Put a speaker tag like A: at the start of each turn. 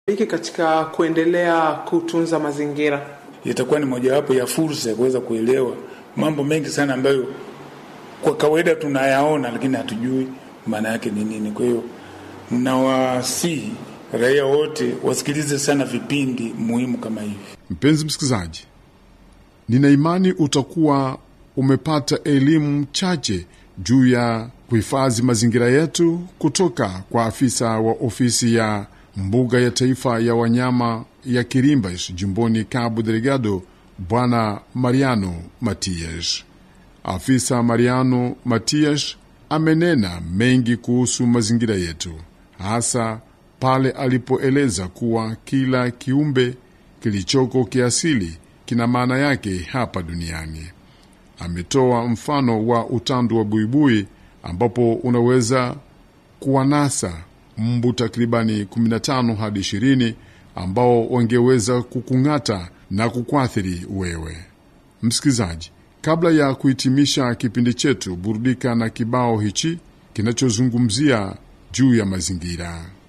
A: hiki katika kuendelea kutunza mazingira?
B: Itakuwa ni mojawapo ya fursa ya kuweza kuelewa mambo mengi sana ambayo kwa kawaida tunayaona, lakini hatujui maana yake ni nini. Kwa hiyo nawasihi raia wote wasikilize sana vipindi muhimu kama hivi.
C: Mpenzi msikilizaji, nina imani utakuwa umepata elimu chache juu ya kuhifadhi mazingira yetu kutoka kwa afisa wa ofisi ya mbuga ya taifa ya wanyama ya Kirimbas jimboni Cabo Delgado, Bwana Mariano Matias. Afisa Mariano Matias amenena mengi kuhusu mazingira yetu, hasa pale alipoeleza kuwa kila kiumbe kilichoko kiasili kina maana yake hapa duniani. Ametoa mfano wa utandu wa buibui ambapo unaweza kuwanasa mbu takribani 15 hadi 20 ambao wangeweza kukung'ata na kukuathiri wewe msikilizaji. Kabla ya kuhitimisha kipindi chetu, burudika na kibao hichi kinachozungumzia juu ya mazingira.